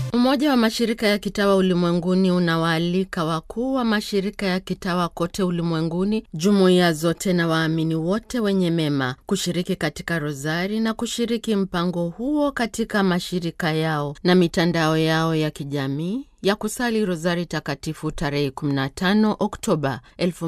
Umoja wa mashirika ya kitawa ulimwenguni unawaalika wakuu wa mashirika ya kitawa kote ulimwenguni, jumuiya zote na waamini wote wenye mema kushiriki katika rozari na kushiriki mpango huo katika mashirika yao na mitandao yao ya kijamii ya kusali rozari takatifu tarehe 15 Oktoba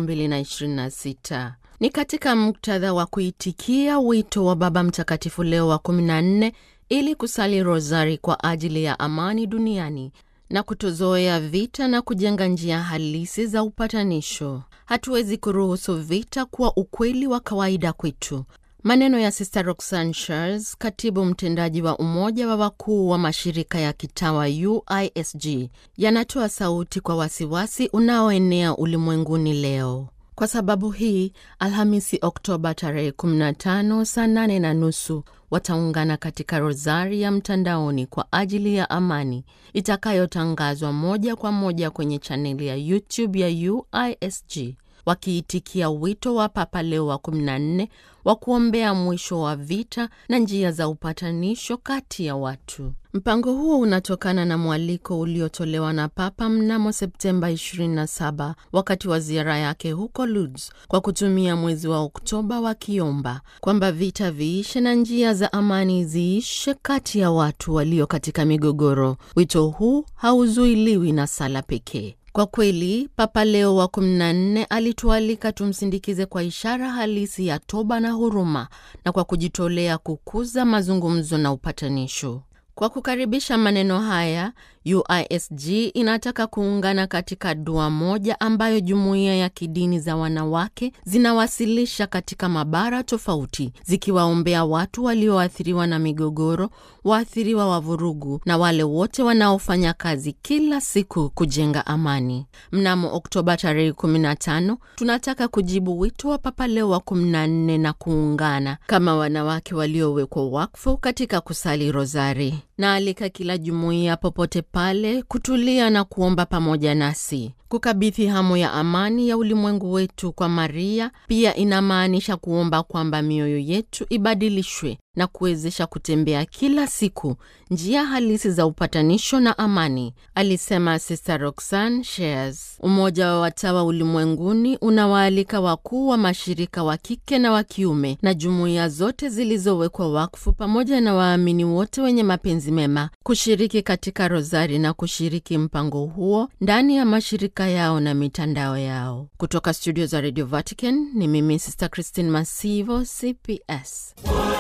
2026. Ni katika muktadha wa kuitikia wito wa Baba Mtakatifu Leo wa 14 ili kusali rozari kwa ajili ya amani duniani na kutozoea vita na kujenga njia halisi za upatanisho. Hatuwezi kuruhusu vita kuwa ukweli wa kawaida kwetu. Maneno ya Sister Roxanne Charles, katibu mtendaji wa Umoja wa Wakuu wa Mashirika ya Kitawa UISG, yanatoa sauti kwa wasiwasi unaoenea ulimwenguni leo. Kwa sababu hii, Alhamisi Oktoba tarehe 15 saa 8 na nusu wataungana katika rozari ya mtandaoni kwa ajili ya amani itakayotangazwa moja kwa moja kwenye chaneli ya YouTube ya UISG, wakiitikia wito wa Papa Leo wa 14 wa kuombea mwisho wa vita na njia za upatanisho kati ya watu. Mpango huo unatokana na mwaliko uliotolewa na Papa mnamo Septemba 27 wakati wa ziara yake huko Lourdes, kwa kutumia mwezi wa Oktoba wakiomba kwamba vita viishe na njia za amani ziishe kati ya watu walio katika migogoro. Wito huu hauzuiliwi na sala pekee. Kwa kweli Papa Leo wa 14 alitualika tumsindikize kwa ishara halisi ya toba na huruma na kwa kujitolea kukuza mazungumzo na upatanisho. Kwa kukaribisha maneno haya, UISG inataka kuungana katika dua moja ambayo jumuiya ya kidini za wanawake zinawasilisha katika mabara tofauti, zikiwaombea watu walioathiriwa na migogoro, waathiriwa wa vurugu na wale wote wanaofanya kazi kila siku kujenga amani. Mnamo Oktoba tarehe 15 tunataka kujibu wito wa Papa Leo wa 14 na kuungana kama wanawake waliowekwa wakfu katika kusali rozari. Naalika kila jumuiya popote pale kutulia na kuomba pamoja nasi. Kukabidhi hamu ya amani ya ulimwengu wetu kwa Maria pia inamaanisha kuomba kwamba mioyo yetu ibadilishwe na kuwezesha kutembea kila siku njia halisi za upatanisho na amani, alisema Sister Roxanne Shares. Umoja wa Watawa Ulimwenguni unawaalika wakuu wa mashirika wa kike na wa kiume na jumuiya zote zilizowekwa wakfu pamoja na waamini wote wenye mapenzi mema kushiriki katika rozari na kushiriki mpango huo ndani ya mashirika yao na mitandao yao. Kutoka studio za Radio Vatican ni mimi Sister Christine Masivo, CPS.